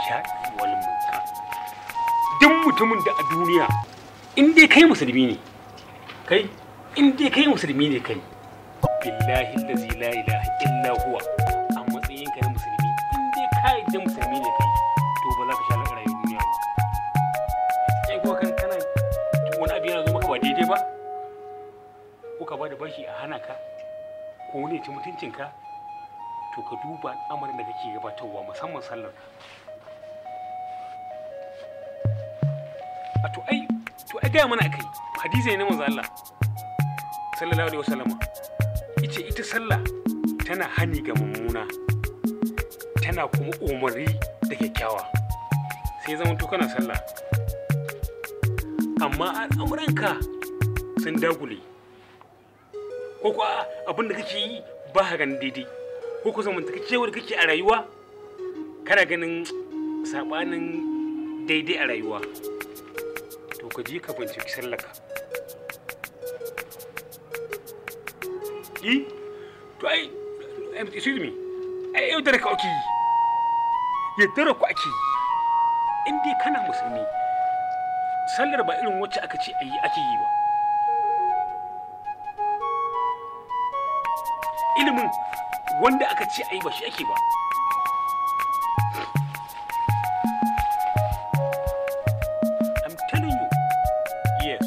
sha'i wal munkar duk mutumin da a duniya in dai kai musulmi ne kai in dai kai musulmi ne kai billahi allazi la ilaha illa huwa a matsayin ka na musulmi in dai ka yadda musulmi ne kai to ba za ka sha na rayuwar duniya ba kai kuma kan kana wani abu yana zo maka ba daidai ba ko ka bada bashi a hana ka ko wani ya ci mutuncinka to ka duba al'amarin da kake gabatarwa musamman sallar ka a to ai to ai gaya mana akai hadisi ne na manzo Allah sallallahu alaihi wasallama yace ita sallah tana hani ga mummuna tana kuma umarni da kyakkyawa sai zama to kana sallah amma al'amuranka sun dagule ko kuwa abin da kake yi ba ka ganin daidai ko ku zamantakewar kake a rayuwa kana ganin sabanin daidai a rayuwa to ka je ka binciki sallaka yi to ai excuse me ai yau da ka ake yi yaddara ku ake yi in dai kana musulmi sallar ba irin wacce aka ce ayi ake yi ba ilimin wanda aka ce ayi ba shi ake ba I'm telling you yes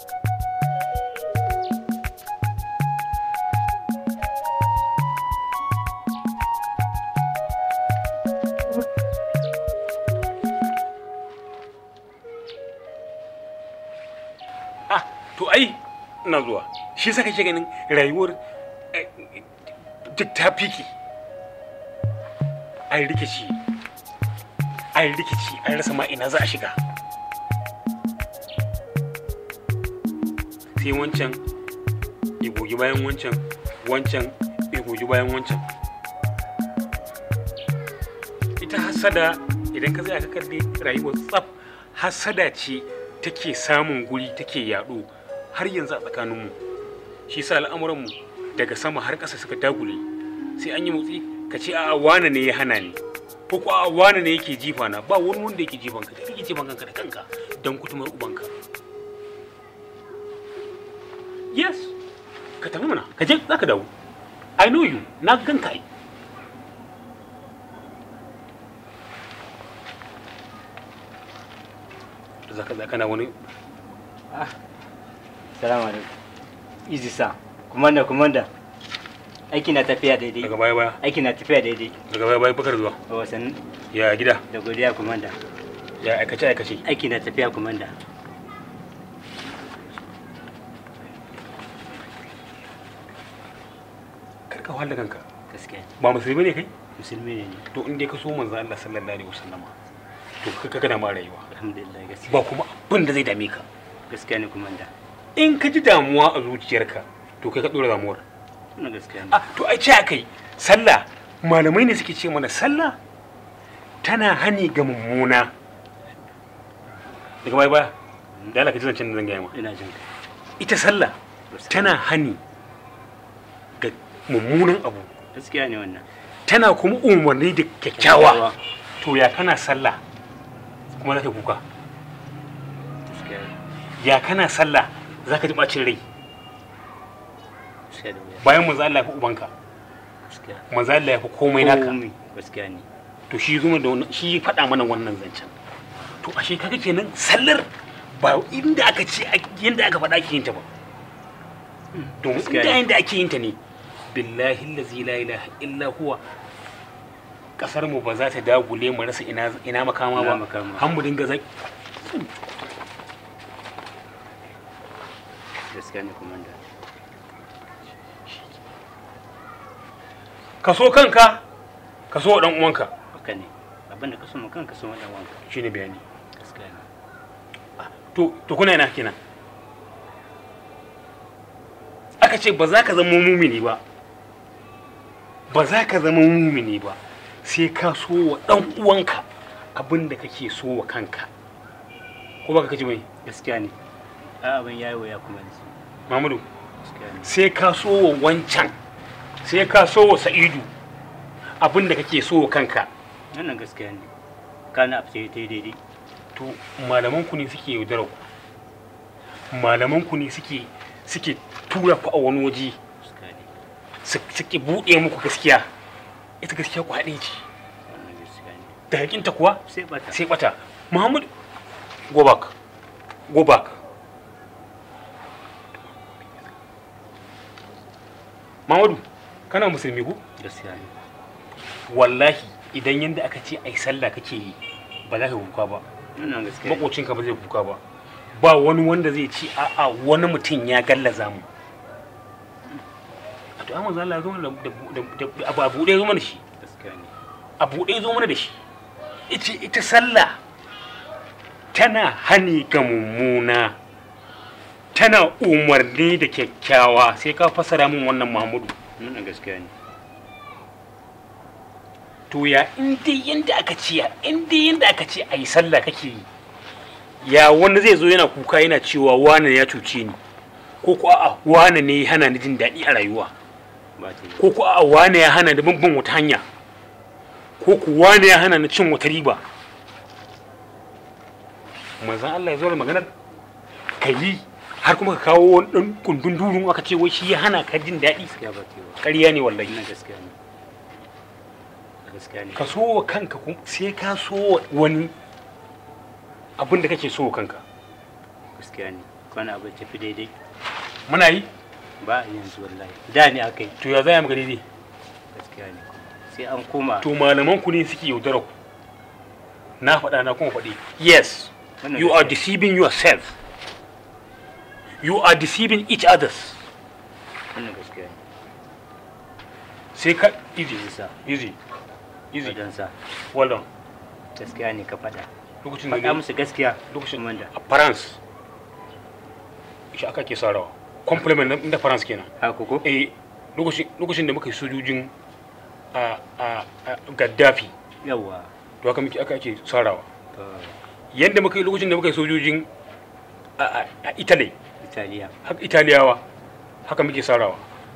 ah to ai ina zuwa shi saka ke ganin rayuwar eh, duk ta fiki an rikici an rikici an rasa ma ina za a shiga sai wancan ya gogi bayan wancan wancan ya gogi bayan wancan ita hasada idan ka tsaya ka kalli rayuwar tsaf hasada ce take samun guri take yaɗo har yanzu a tsakaninmu shi sa al'amuranmu daga sama har ƙasa suka dagule sai an yi motsi ka ce a wane ne ya hana ni ko ko a wane ne yake jifa na ba wani wanda yake jifan ka kake jifan kanka da kanka don kutumar ubanka yes ka tafi mana ka je za ka dawo i know you na ganka ai za ka kana wani Salamu alaikum. Easy sa. Kumanda, kumanda. Aiki na tafiya daidai. daga baya baya Aiki na tafiya daidai. daga baya baya bakar zuwa A wasan ya gida da godiya kumanda. ya aikace aikace Aiki na tafiya kumanda. kar ka wahala kanka Gaskiya. ba musulmi ne kai Musulmi ne ni. to in dai ka so manzo Allah sallallahu alaihi wasallama to ka kana ma rayuwa Alhamdulillah gaskiya. ba kuma abin da zai dame ka Gaskiya ne kumanda. in ka ji damuwa a zuciyarka to kai ka dora damuwar Wannan gaskiya ne. ah to ai ce akai sallah malamai ne suke ce mana sallah tana hani ga mummuna daga baya baya da Allah ka ji zancen da zan gaya ma Ina jin ka. ita sallah tana hani ga mummunan abu Gaskiya ne wannan. tana kuma umarni da kyakkyawa to ya kana sallah kuma za ka kuka Gaskiya ne. ya kana sallah za ka ji bacin rai Gaskiya da wuya. bayan manzo Allah ya fi ubanka Gaskiya. manzo Allah ya fi komai naka Komai. Gaskiya ne. to shi zuma da wannan shi ya faɗa mana wannan zancen to ashe kaga kenan sallar ba inda aka ce yanda aka faɗa ake yin ta ba domin Gaskiya inda ne. yanda ake yin ta ne billahi allazi la ilaha illa huwa kasar mu ba za ta dagule mu rasa ina ina makama Ina ba makama. har mu dinga zaki Gaskiya ne kumanda. ka so kanka ka so dan uwanka Haka ne. Abinda ka so mu kanka so wannan wanka. shine bayani Gaskiya ne. to to kuna ina kenan aka ce ba za ka zama mumini ba ba za ka zama mumini ba sai ka so wa dan uwanka abin da kake so wa kanka ko baka kaji mai Gaskiya ne. A abin yayi wuya kuma yanzu. Muhammadu Gaskiya ne. sai ka so wa wancan sai ka so wa Sa'idu abin da kake so wa kanka Wannan gaskiya ne. kana abu sai ta yi daidai to malaman ku ne suke yaudara ku malaman ku ne suke suke tura ku a wani waje gaskiya ne su- suke buɗe muku gaskiya ita gaskiya ku haɗe ce wannan gaskiya ne da hakinta kuwa sai bata sai bata muhammad go back go back Muhammadu kana musulmi ko gaskiya ne wallahi idan yanda aka ce ai sallah kake yi ba za ka kuka ba wannan gaskiya ne makocinka ba zai kuka ba ba wani wanda zai ci a'a wani mutum ya gallaza mu a to amma zalla ya zo mana da da- da abu abu ɗaya zo mana da shi gaskiya ne abu ɗaya zo mana da shi ita ita sallah tana hani ga mummuna tana umarni da kyakkyawa sai ka fasara min wannan Muhammadu wannan gaskiya ne to ya in dai yanda aka ce in dai yanda aka ce ayi sallah kake yi ya wani zai zo yana kuka yana cewa wane ya cuce ni ko ko a'a wane ne ya hana ni jin daɗi a rayuwa ba ta yi ko ko a'a wane ya hana ni bin wata hanya ko ko wane ya hana ni cin wata riba manzon Allah ya zo da maganar ka yi har kuma ka kawo wani ɗan kundin durun aka ce wai shi ya hana ka jin daɗi gaskiya ba ta yi ba ƙarya ne wallahi wannan gaskiya ne gaskiya ne ka so wa kanka kuma sai ka so wa wani abin da kake so wa kanka gaskiya ne kwana abu tafi daidai muna yi ba a yanzu wallahi da ne aka yi to ya zaya maka daidai gaskiya ne sai an koma to malaman ku ne suke yaudara ku na faɗa na kuma faɗi yes Wannan you are gaskiya. deceiving yourself you are deceiving each others wannan gaskiya ne sai ka easy Isa. easy easy wajen sa well done gaskiya ne ka faɗa lokacin da faɗa ne musu gaskiya lokacin wanda a France shi aka ke sarawa compliment na inda France kenan haka ko eh lokacin lokacin da muka yi sojojin a a a Gaddafi yawa to haka muke aka ake sarawa to yadda muka yi lokacin da muka yi sojojin a a a Italy italiya haka Italiyawa haka muke sarawa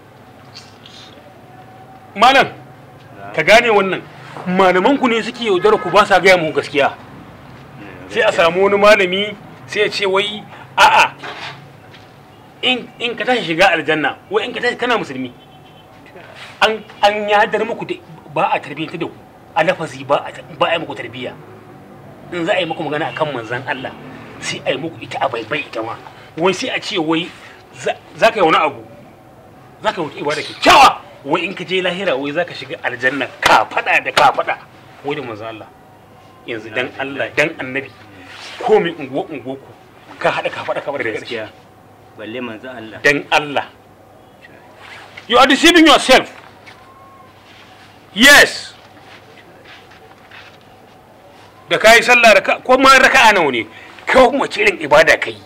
malam ka gane wannan malaman ku ne suke yaudara ku ba sa gaya mu gaskiya sai a samu wani malami sai ya ce wai a'a in in ka tashi shiga aljanna wai in ka tashi kana musulmi an an yadar muku da ba a tarbiyyanta da ku a lafazi ba a ba a yi muku tarbiyya in za a yi muku magana akan manzon Allah sai a yi muku ita a baibai ita ma wai sai a ce wai za za ka yi wani abu za ka yi wata ibada kyakkyawa wai in ka je lahira wai za ka shiga aljanna ka fada da ka fada wai da manzon Allah yanzu dan Allah dan annabi ko mai unguwa unguwa ku ka hada ka fada ka fada da gaskiya gaskiya balle manzo Allah dan Allah you are deceiving yourself yes da kai sallah raka ko ma raka'a nawa ne ko kuma ce irin ibada kai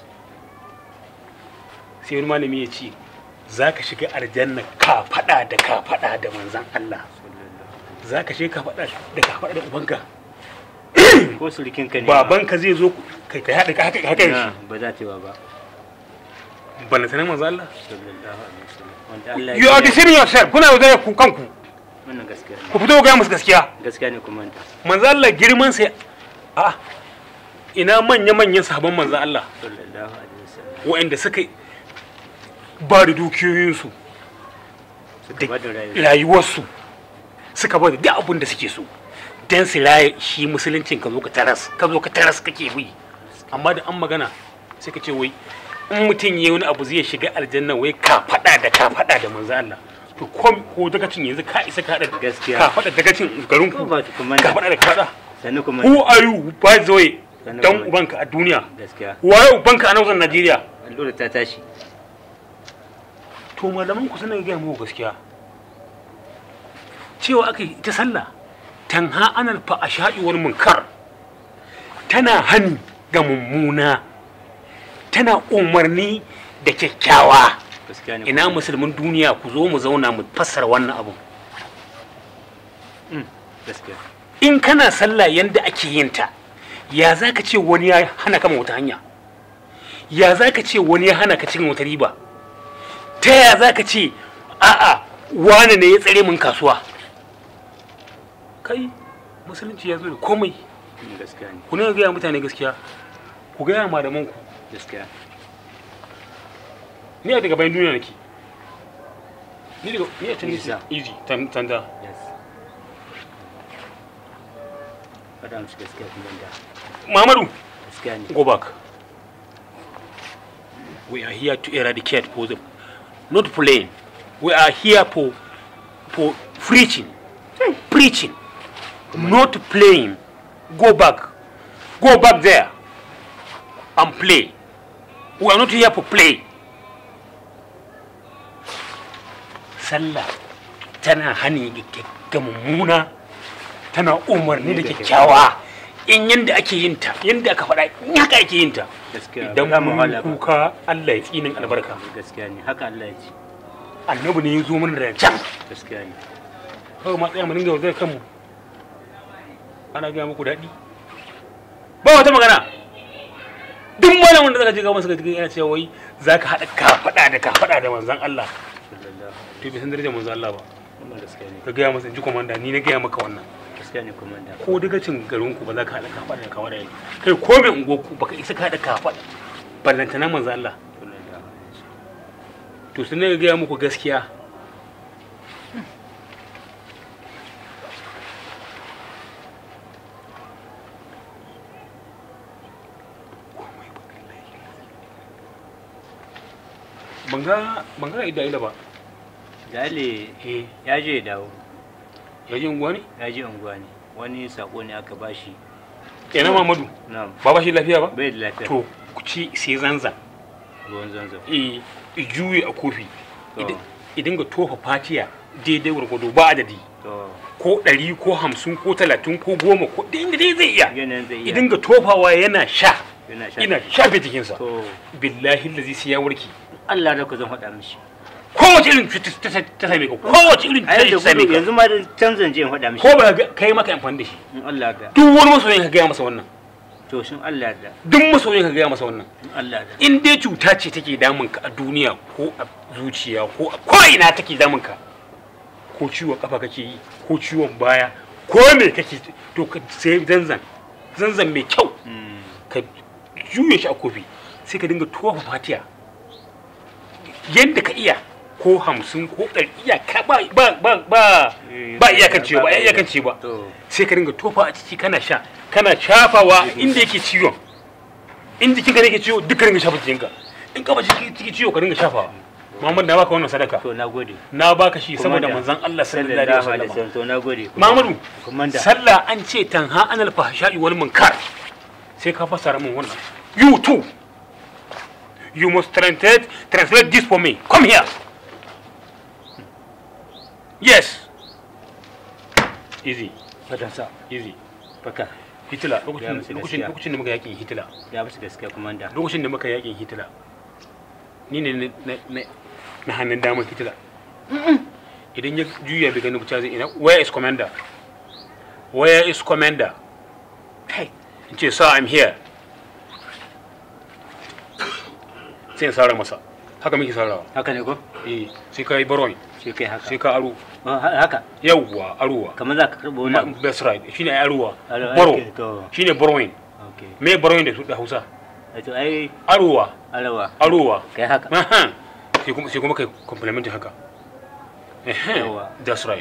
sai wani malami ya ce za ka shiga aljanna ka fada da ka fada da manzan Allah za ka shiga ka fada da ka fada da ubanka ko surukin ka ne babanka zai zo kai ka haɗa haka haka na shi ba za ta yi wa ba ban sanin manzan Allah sallallahu alaihi wasallam wanda Allah you are deceiving yourself kuna yaudare ku kanku wannan gaskiya ne ku fito ga musu gaskiya gaskiya ne kuma ta manzo Allah girman sai a ina manya manyan sahabban manzo Allah sallallahu alaihi wasallam waɗanda suka ba da dukiyoyinsu suka ba da rayuwa rayuwarsu suka ba da duk abin da suke so dan su raye shi musuluncin ka zo ka taras ka zo ka taras kake bi amma da an magana sai ka ce wai in mutum ya wani abu zai shiga aljanna wai ka faɗa da ka faɗa da manzo Allah to ko ko dagacin yanzu ka isa ka haɗa Gaskiya. ka faɗa dagacin garin ku ko ba ta kuma ka faɗa da ka faɗa sannu kuma who are you by the way Sannan dan kuma- ubanka a duniya gaskiya waye ubanka a nan Najeriya allura ta tashi to malaman ku suna gaya muku gaskiya cewa aka yi ita sallah tanha anal fa ashadi wal munkar tana hani ga mummuna tana umarni da kyakkyawa gaskiya ne ina kuma- musulmin duniya ku zo mu zauna mu fassara wannan abu Mm, gaskiya in kana sallah yanda ake yin ta ya za ka ce wani ya hana kama wata hanya ya za ka ce wani ya hana ka cin wata riba ta ya za ka ce a'a wane ne ya tsare min kasuwa kai musulunci ya zo da komai gaskiya ne ku ne gaya mutane gaskiya ku gaya malaman ku gaskiya ni a daga bayan duniya nake ni daga ni a can Easy, nake easy tan- tanda yes faɗa musu gaskiya komanda Muhammadu gaskiya ne go back we are here to eradicate for the not playing we are here for for preaching preaching not playing go back go back there and play we are not here for play sallah tana hani ga mummuna tana umarni da kyakkyawa in yanda ake yin ta yanda aka faɗa in haka ake yin ta gaskiya idan ba za mu mun wahala ba. kuka Allah ya tsinin albarka gaskiya ne haka Allah ya ce annabi ne ya zo mana da can gaskiya ne kawai ma tsaya mu dinga wajen kanmu ana gaya muku daɗi ba wata magana duk malamin da zaka je ga masa gaji yana cewa wai zaka haɗa kafaɗa da kafaɗa da manzon Allah sallallahu to bai san darajar manzon Allah ba wannan gaskiya ne ka gaya masa in ji komanda ni na gaya maka wannan gaskiya ne komanda ko daga cin garin ku ba za ka haɗa kafaɗa da kafaɗa yake kai ko mai unguwar ku baka isa ka haɗa kafaɗa ballantana manzon Allah sallallahu alaihi wasallam. to sun ga gaya muku gaskiya ban ga ban ga ida ida ba Jale eh ya je ya dawo ya ji unguwa ne ya je unguwa ne wani sako ne aka bashi ina mamadu na ba ba shi lafiya ba bai da lafiya to ku ci sai zanzan ruwan zanzan eh i juye a kofi To. Idi- i dinga tofa fatiya daidai gwargwado ba adadi to ko ɗari ko hamsin ko talatin ko goma ko da inda dai zai iya yanayin zai iya idan ga tofawa yana sha yana sha ina shafe jikinsa to billahi lazi sai ya warke Allah da ku zan faɗa mishi kowace irin cuta ta ta- ta same ka kowace irin a cuta yadda ta same gudu ka yanzu ma da canzan je in faɗa mishi ko ba ka kai maka amfani da shi in Allah da duk wani masoyin ka gaya masa wannan to shin Allah da duk masoyin ka gaya masa wannan in Allah da in dai cuta ce take damun ka a duniya ko a zuciya ko a ko'ina take damun ka ko ciwon kafa kake yi ko ciwon baya ko me kake to ka sai zanzan zanzan mai kyau Mm, ka juye shi a kofi sai ka dinga tofa fatiya yadda ka iya ko hamsin ko ɗari iyaka ba ba ba ba ba iyakan ciwo ba iyakan ciwo ba to sai ka dinga tofa a ciki kana sha kana shafawa inda yake ciwon in jikin ka yake ciwo duka dinga shafa jikinka in ka ba ciki ciki ciwo ka dinga shafawa Muhammad na baka wannan sadaka to nagode na baka shi Kuma saboda da- manzon Allah sallallahu alaihi wasallam to nagode Muhammadu komanda sallah an ce tanha anal fahsha'i wal munkar sai ka fassara min wannan you too you must translate translate this for me come here yes easy fadansa easy faka hitler Ya lokacin musu lokacin gaskiya. lokacin da muka yakin hitler ya musu gaskiya komanda lokacin da muka yakin hitler ni ne na- na- na na hannun damar hitler idan ya juya bai gani buca zai ina where is commander where is commander kai in ce sir i'm here sai in sara masa haka muke sarawa haka ne ko eh sai ka yi baron sai kai haka sai ka aro Oh, ha- haka yawwa arowa kamar za ka karɓo wani abu that's right shine ai arowa Aro- baro okay, to. shine baroin okay me baroin da su da Hausa Eh, to ai arowa alawa arowa kai haka Aha. sai kuma sai kuma kai complimentin haka Ehe, Yawa. that's right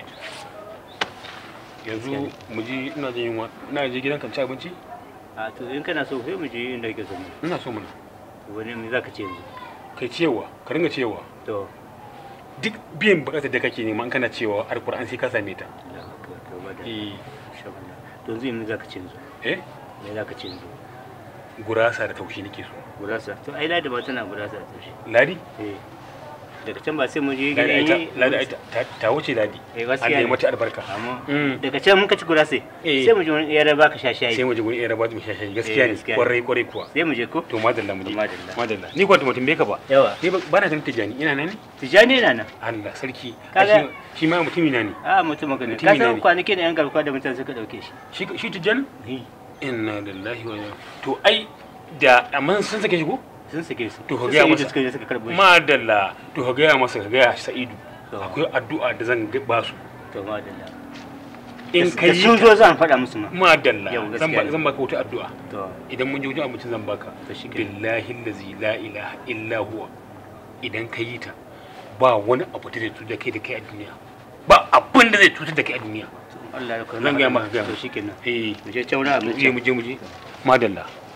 yanzu mu ji ina jin yunwa ina je gidan kan ci abinci a to in kana so sai mu je inda kake so mu ina so mana wani me za ka ce yanzu kai cewa ka ringa cewa to duk biyan bukatar da kake nema in kana cewa alkur'an sai ka same ta da haka to ba da eh shabana to yanzu me za ka ce yanzu eh me za ka ce yanzu gurasa da taushi nake so gurasa to ai ladi ba tana gurasa ta shi ladi eh daga can ba sai mu je ladi ai ta gidan ladi ai ta- ta ta wuce ladi Eh, Allah gaskiya ya ne. mata albarka amma Mm. daga can muka ci gurasa Eh. sai mu je wani yara baka sha shayi sai mu je gurin iya rabat mu shashayi gaskiya ne gaskiya ne. kwarai kwarai kuwa sai mu je ko to madalla mu je Madalla. madalla ni kwanta mutum bai ka ba yawa ni ba ba na tantance jani ina nan ne tijani na nan Allah sarki Kaga- Ai, shi shi ma mutumi na ne a mutum magana Mutumi ka ne san ne. kwanaki da yan garkuwa da mutane suka dauke shi shi shi tijani Eh, inna lillahi wa inna to ai da amma sun sake shi ko sun sake su To, ka Su gaya sai masa. da suka je suka karbo shi madalla to ka gaya masa ka gaya sa'idu To. akwai addu'a da zan ga- ba su to madalla in Da- ka da yi sun ta zo zan faɗa musu ma madalla Yau, zan gaskiya ba ne. zan baka wata addu'a to idan mun je wajen abincin zan baka To shi kenan. billahi allazi la ilaha illa huwa idan ka yi ta ba wani abu da zai cutar da kai da kai a duniya ba abin da zai cutar da kai a duniya Allah ya zan gaya maka gaya to maka. shikenan eh mu je can wurin mu je abinci mu je mu je madalla